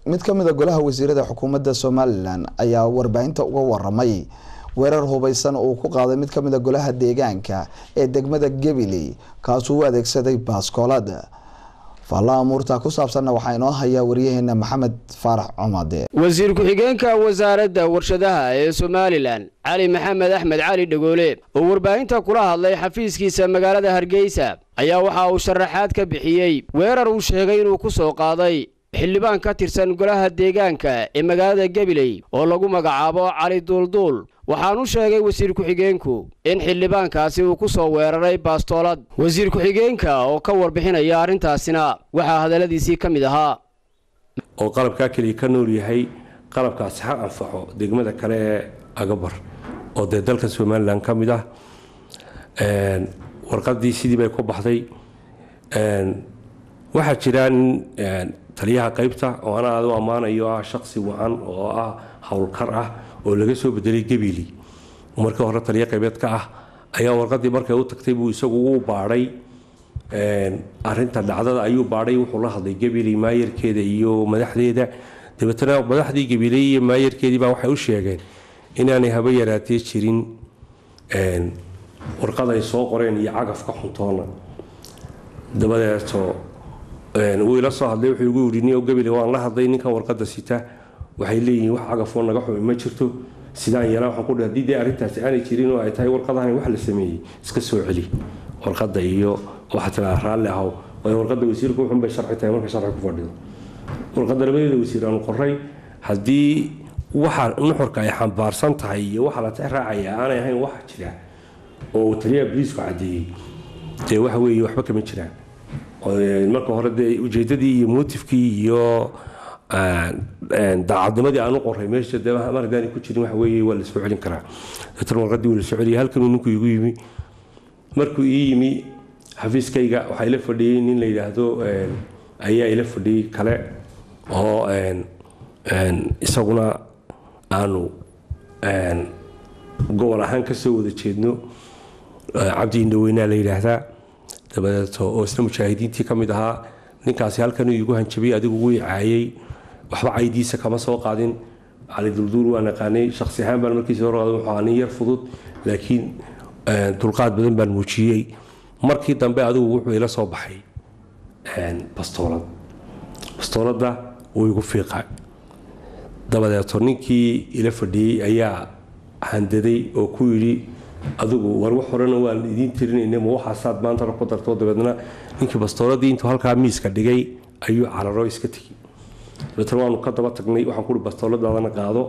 mid ka mid a golaha wasiirada xukuumadda somalilan ayaa warbaahinta uga waramay weerar hubeysan uu ku qaaday mid ka mid a golaha deegaanka ee degmada gabiley kaasuu u adeegsaday baaskoolad faalla amuurta ku saabsanna waxaa inoo hayaa waryaheena maxamed faarax cumade wasiir ku-xigeenka wasaaradda warshadaha ee somalilan cali maxamed axmed cali dhagoole oo warbaahinta kula hadlay xafiiskiisa magaalada hargeysa ayaa waxa uu sharaxaad ka bixiyey weerar uu sheegay inuu ku soo qaaday xildhibaan ka tirsan golaha deegaanka ee magaalada gabiley oo lagu magacaabo cali duulduul waxaanu sheegay wasiir ku-xigeenku in xildhibaankaasi uu ku soo weeraray baastoolad wasiir ku-xigeenka oo ka warbixinaya arrintaasina waxaa hadalladiisii ka mid ahaa oo qalabkaa keliya ka nool yahay qalabkaasi ha anfaxo degmada kale ee agabar oo dee dalka somalilan ka mid ah warqadii sidii bay ku baxday waxaa jira nin taliyaha qaybta oo ana aad u ammaanayo ah shaqsi wacan oo ah howlkar ah oo laga soo bedelay gabili markii hore taliya qaybeed ka ah ayaa warqadii markay u tagtay buu isagu u baadhay arinta dhacdada ayuu baadhay wuxuu la hadlay gabili maayarkeeda iyo madaxdeeda dabeetana madaxdii gabiley iyo maayarkeedii baa waxay u sheegeen inaanay haba yaraatee jirin warqad ay soo qoreen iyo cagafka xuntoona dabadeeto wuu ila soo hadlay wuxuu igu yidhi nio gabile waan la hadlay ninkan warqada sita waxay leeyihiin wax cagafoo naga xumi ma jirto sidaan yeelaa waxaan ku dhahay haddii dee arrintaasi aanay jirin oo ay tahay warqadahan wax la sameeyey iska soo celi warqadda iyo waxaa tiraa raalli ahow waayo warqadda wasiirku wuxun bay sharci tahay marka sharci ku fadhido warqadda labadeeda wasiir aanu qoray haddii waxa nuxurka ay xambaarsan tahay iyo waxa la tix raacaya aanay ahayn wax jira oo taliyaha boliisku caddeeyey dee waxa weeye waxba kama jiraan marka hore dee ujeedadii iyo motifkii iyo daacadnimadii aan u qoray meesha dee mar haddaani ku jirin waxa weeye waa la soo celin karaa dabeetan warqadii waa la soo celiyay halkanuu ninku igu yimi markuu ii yimi xafiiskayga waxaa ila fadhiyey nin la yidhaahdo ayaa ila fadhiyey kale oo isaguna aanu gobol ahaan kasoo wada jeedno cabdi indhaweynaa la yidhaahdaa dabadeeto oo isna mujaahidiintii ka mid ahaa ninkaasi halkanuu iigu hanjabay adigu wuu caayay waxba caydiisa kama soo qaadin cali dulduul waa naqaanay shaksi ahaan baan markiisa hor wuxuu nin yar fudud laakiin dulqaad badan baan muujiyey markii dambe adigu wuxuu ila soo baxay bastoolad bastooladda wuu igu fiiqa dabadeeto ninkii ila fadhiyey ayaa handaday oo ku yidhi adigu war wax horena waan idiin tirinayna ma waxaasaad maantana ku darto dabeedna ninkii bastooladii intuu halkaa miiska dhigay ayuu cararo iska tegi dabeetna waanu ka daba tagnay waxaan kuhi bastooladaadana qaado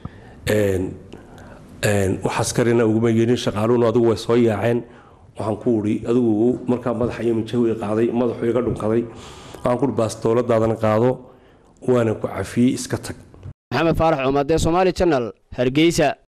wax askarina uguma yeelin shaqaaluhuna adigu way soo yaaceen waxaan ku uri adigu markaa madaxa iyo minjahu i qaaday madaxu iga dhunkaday waxaan kuhi bastooladaadana qaado waana ku cafiyey iska tag maxamed faarax cumadee somaali janal hargeysa